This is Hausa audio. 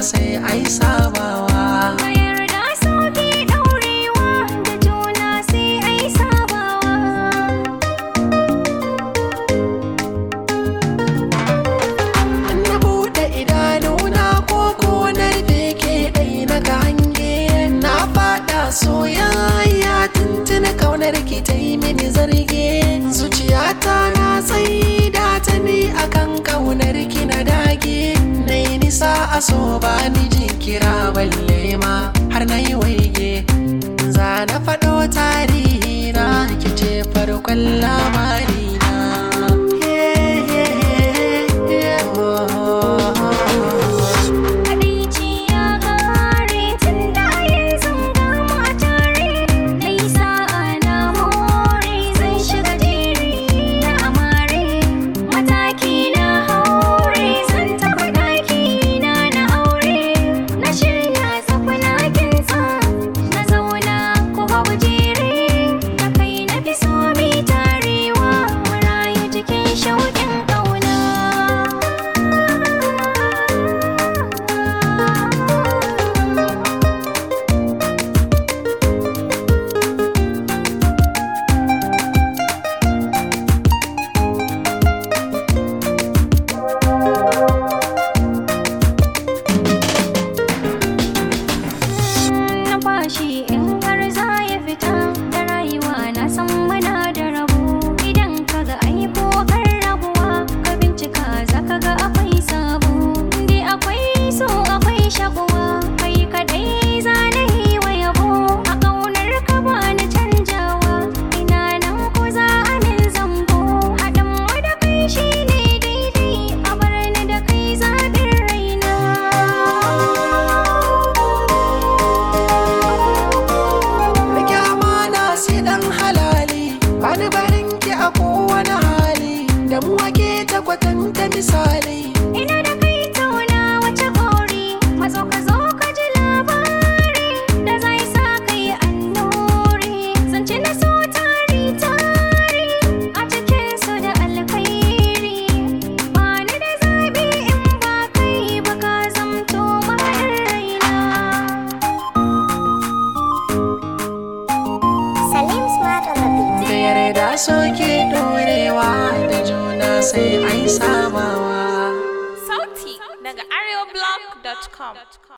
sai ai sabawa Ka yarda sauki ɗaurewa da juna sai ai sabawa. na buɗe idanuna ko ko na rufe ke ɗai na ga hange na faɗa soyayya tuntuni kaunar ki ta yi mini zarge zuciyata na tsaida ta ni akan kaunar ki na dage na yi nisa a so ba ni jinkira balle ma har na yi waige za na faɗo tarihi na ki ce farkon labari na Kaɗaici ya ƙare tun da yanzu gama tare. Na yi sa'a na more zan shiga jeri na amare. Mataki na haure zan taɓa ɗaki na na aure. Na shirya tsafina kinsa na zauna ko babu jere. Da kai na fi so mi tarewa mu rayu cikin shauƙin ƙauna. numfashi in har za ya fita da rayuwa na san muna da rabo idan ka ga ai ko kan rabuwa ka bincika za ka ga akwai sabo dai akwai so akwai shakuwa kai kadai za na yi wa yabo a ƙaunar ka ba na canjawa ina nan ko za a min zambo haɗin mu da kai shi ne daidai a bar ni da kai zaɓin raina Rike amana sai dan halali Bani barin ki a kowane hali Da mu ake ta kwatanta misali Ina da kai tauna wace gori Mazo ka zo ka ji labari Da zai sa kai annuri Zance na so tari tari A cikin su da alkhairi Ba ni da zabi in ba kai ba ka zamto mahaɗin raina Salim Smart on the beat. Da yarda soke dorewa Da juna sai ai sabawa Sauti daga arewablog.com.